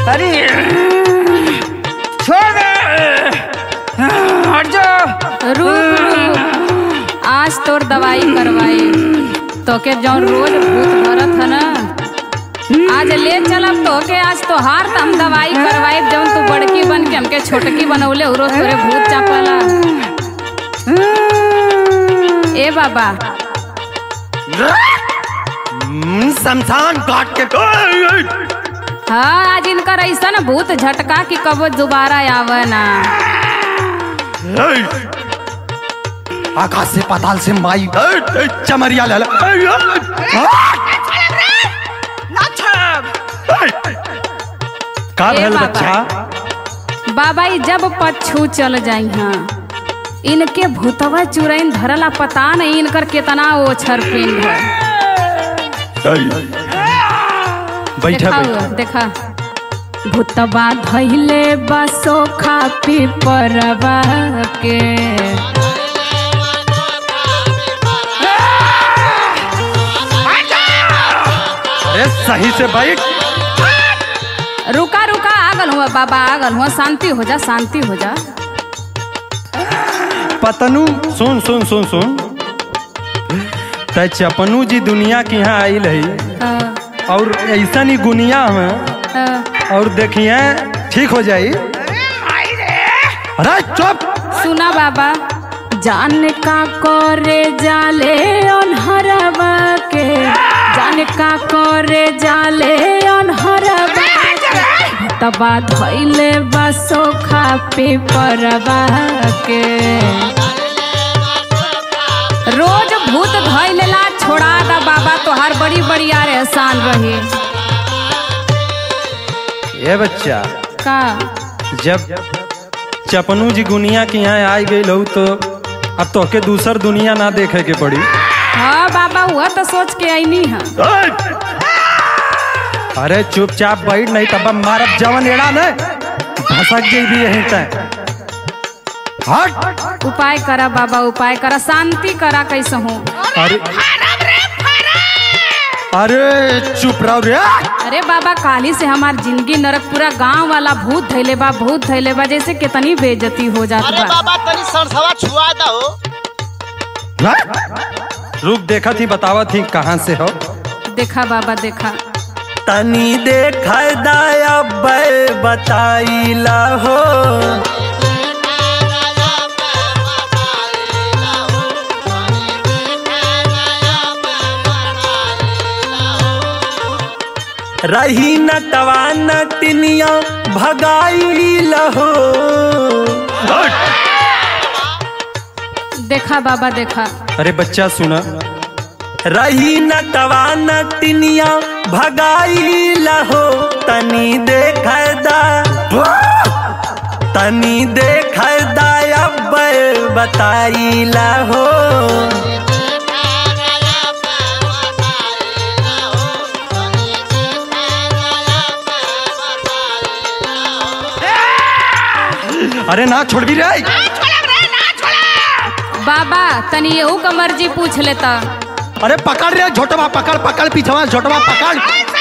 अरे छोड़ दे हट जा रुक रुक आज तोर दवाई करवाई तोके जौन रोज भूत भरत है ना आज ले चलब तोके आज तो हार त हम दवाई करवाई जौन तू बड़की बन के हमके छोटकी बनौले उरो तोरे भूत चापला ए बाबा हम्म, शमशान घाट के हाँ आज इनकर ऐसा ना भूत झटका कि कबो दोबारा आवे ना आकाश से पाताल से माई चमरिया ले का ए भेल बाबा। बच्चा बाबा ई जब पछू चल जाई हाँ इनके भूतवा चुरैन धरला पता नहीं इनकर कितना ओछर पिंड है बैठा देखा बैठा हुआ, देखा भूतबा धैले बसो खा पी परवा के अरे सही से बैठ रुका रुका आगल हुआ बाबा आगल हुआ शांति हो जा शांति हो जा पतनू सुन सुन सुन सुन त चपनू जी दुनिया के यहाँ आइल है हाँ, और ऐसा ही गुनिया में हाँ। और देखिए ठीक हो जाई अरे चुप सुना बाबा जान का करे जाले अनहरवा के जान का करे जाले अनहरवा के तबा धैले बसो खा पे परवा के रोज भूत धैलेला छोड़ा दा बाबा तोहार बड़ी बड़ी यार एहसान रही ये बच्चा का जब चपनू जी गुनिया के यहाँ आई गई लहू तो अब तोके दूसर दुनिया ना देखे के पड़ी हाँ बाबा हुआ तो सोच के आईनी है अरे चुपचाप बैठ नहीं तब मारब जवन एड़ा ने भसक जेबी यहीं तक हट उपाय करा बाबा उपाय करा शांति करा कैसे हूँ अरे अरे चुप रहो रे अरे बाबा काली से हमार जिंदगी नरक पूरा गांव वाला भूत धैले बा भूत धैले बा जैसे कितनी बेइज्जती हो जात अरे बा बाबा तनी सरसवा छुआ दो हट। रुक देखा थी बतावा थी कहाँ से हो देखा बाबा देखा तनी देख दया बताईला हो रही न तवा न टिनिया भगाईला हो देखा बाबा देखा अरे बच्चा सुना रही न तवा न टिनिया भगाईला हो तनी देख दा तनी देख दया बताईला हो अरे ना छोड़ भी रे बाबा तनी यहू का मर्जी पूछ लेता अरे पकड़ रे झोटवा पकड़ पकड़ पीछवा झोटवा पकड़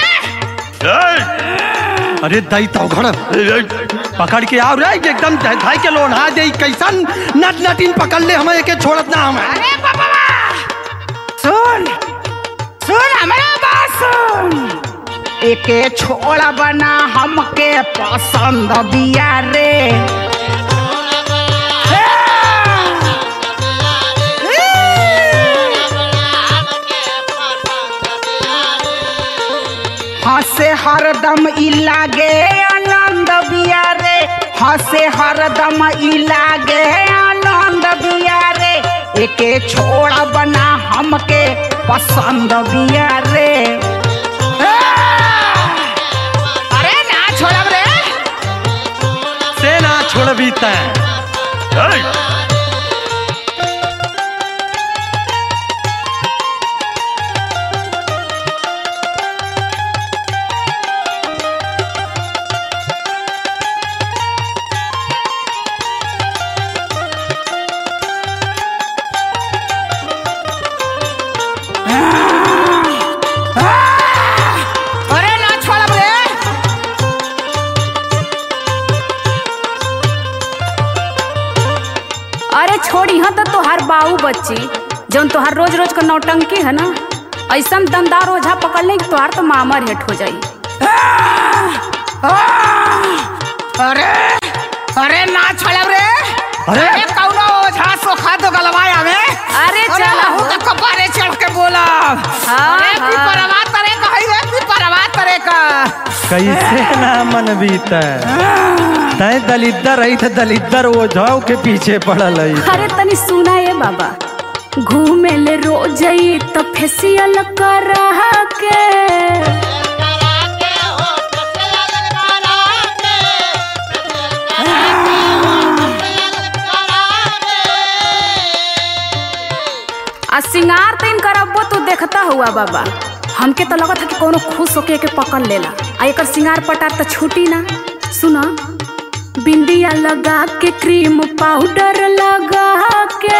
अरे दई तो घड़ पकड़ के आओ रे एकदम धाई के लोन हा दे कैसन नट नटिन पकड़ ले हमें एके छोड़त ना हमें अरे बाबा सुन सुन हमारा बात सुन एके छोड़ा बना हमके पसंद बिया रे हंसे हरदम ई लागे आनंद बिया रे हंसे हरदम ई लागे आनंद बिया रे एके छोड़ा बना हमके पसंद बिया रे अरे ना छोड़ब रे से ना छोड़बी तै अरे ना छोड़ब रे बच्ची जौन तोहार रोज रोज का नौटंकी है ना ऐसा दमदार ओझा पकड़ ले कि तोहार तो मामर हेट हो जाई अरे अरे ना छोड़ब रे अरे! अरे कौनो ओझा सोखा दो गलवाए हमें अरे अरे चल लहू के कपारे चढ़ के बोला हाँ, अरे हाँ। पिपरवा तरे का है रे पिपरवा तरे का कैसे ना मन बीता तय दलिद्दर रही थे दलिद्दर वो जाओ के पीछे पड़ल है अरे तनी सुना ये बाबा घूमे ले रोज ही तो फेसियल कर के आ सिंगार तीन करबो तू देखता हुआ बाबा हमके तो लगत है कि कोनो खुश होके के पकड़ लेला आ एकर सिंगार पटार तो छूटी ना सुना बिंदिया लगा के क्रीम पाउडर लगा के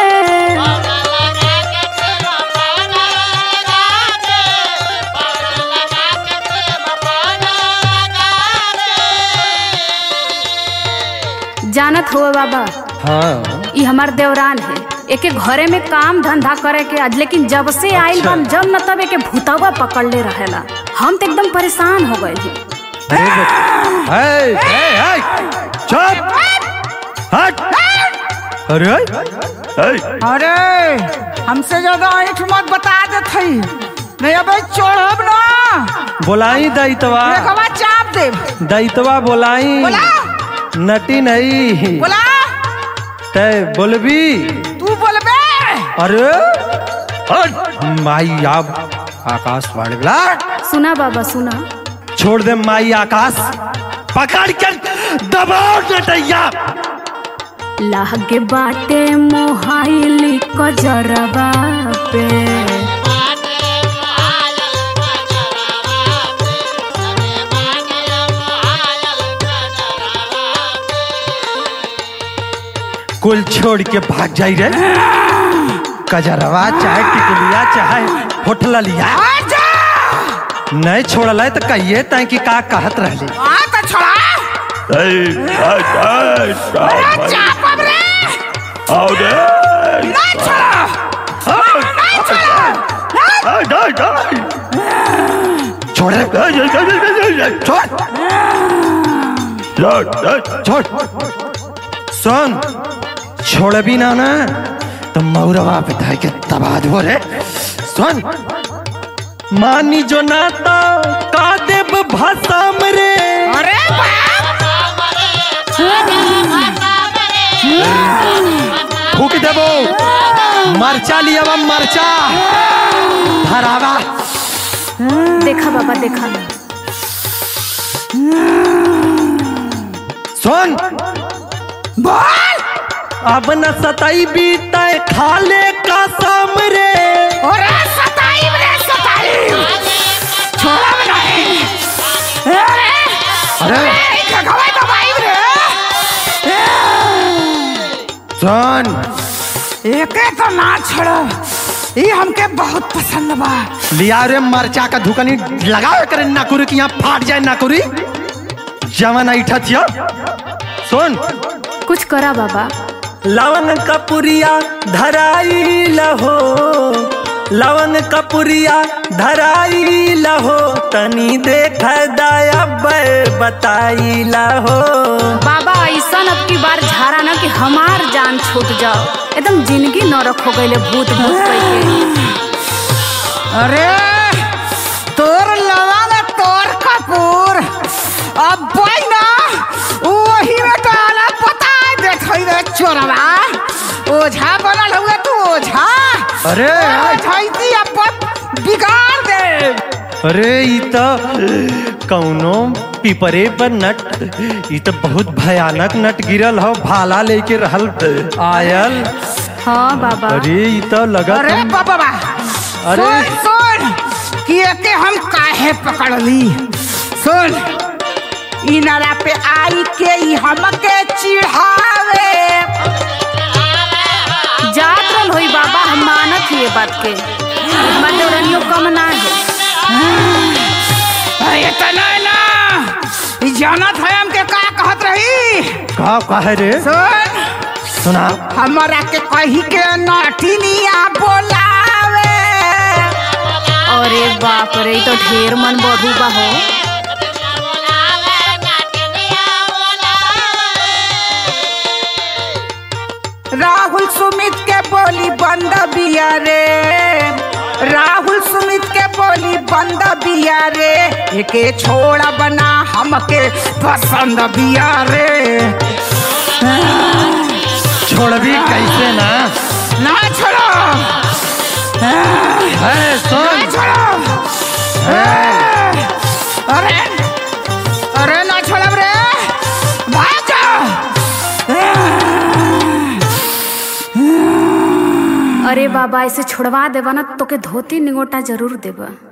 जानत हो बाबा हाँ ई हमार देवरान है एके घरे में काम धंधा करे के आज लेकिन जब से आइल बन जब न तब एके भूतवा पकड़ ले रहेला हम तो एकदम परेशान हो गए हैं अरे बच- है, है, है, चुप हट अरे है, अरे हमसे ज्यादा ऐठ मत बता दे थई नहीं अबे चढ़ब ना बोलाई दैतवा देखवा चाप देब दैतवा बोलाई बोला नटी नहीं बोला तय बोलबी तू बोलबे अरे हट, माई आप आकाशवाणी बोला सुना बाबा सुना छोड़ दे माई आकाश पकड़ कर दबाओ नटैया लागे बाटे मोहाइली कजरवा पे कुल छोड़ के भाग जाई रे कजरवा चाहे टिकुलिया चाहे होटल लिया आजा नहीं छोड़ल है तो कहिए तय कि का कहत रहली आ तो छोड़ा अरे चाप अब रे नहीं छोड़ा नहीं छोड़ा छोड़ रे छोड़ छोड़ सुन छोड़ भी ना ना तो मौरवा पे धाय के तबाद हो रे सुन मानी जो नाता का देव भाषा रे अरे फूक देबो मरचा लिया मरचा धरावा देखा बाबा देखा सुन बोल अब न सताई बीता खाले का साम रे अरे सताई रे सताई छोड़ा भी नहीं अरे अरे अरे खगवाई दबाई रे सुन एके तो ना छोड़ो ये हमके बहुत पसंद बा लिया रे मरचा का धुकनी लगाओ करे नाकुरी कि यहाँ फाट जाए नाकुरी जवन ऐठा थिया सुन कुछ करा बाबा लवन कपुरिया धराई लहो लवन कपुरिया धराई लहो तनी देख दया बताई लहो बाबा ऐसा अब की बार झारा ना कि हमार जान छूट जाओ एकदम जिंदगी न रखो गईले भूत भूत कह अरे तोर लवंग तोर कपूर अब भाई ना वही में तो अलग पता है देख रे चोरवा ओझा बनल हुए तू ओझा अरे ओझाइती अपन बिगाड़ दे अरे ई तो कौनो पिपरे पर नट ई तो बहुत भयानक नट गिरल हो भाला लेके रहल आयल हाँ बाबा अरे ई तो लगत अरे हम- बाबा बा अरे। सुन सुन कि एके हम काहे पकड़ ली सुन ई नाला पे आई के ई हमके चिढ़ावे जात रहल होई बाबा हम मानत ही ये बात के हमार देवरनियो कम ना है अरे इतना ना ई जानत है हमके का कहत रही का कहे रे सुन सुना हमरा के कही के नठिनिया बोलावे अरे बाप रे ई तो ढेर मन बढ़ू बा हो राहुल सुमित के बोली बंद बिया रे राहुल सुमित के बोली बंद बिया रे एके छोड़ा बना हमके पसंद बिया रे छोड़बी कैसे ना ना छोड़ो है ना सुन छोड़ो अरे अरे ना छोड़ब रे भाग जा अरे बाबा ऐसे छोड़वा देबा ना तोके धोती निगोटा जरूर देबा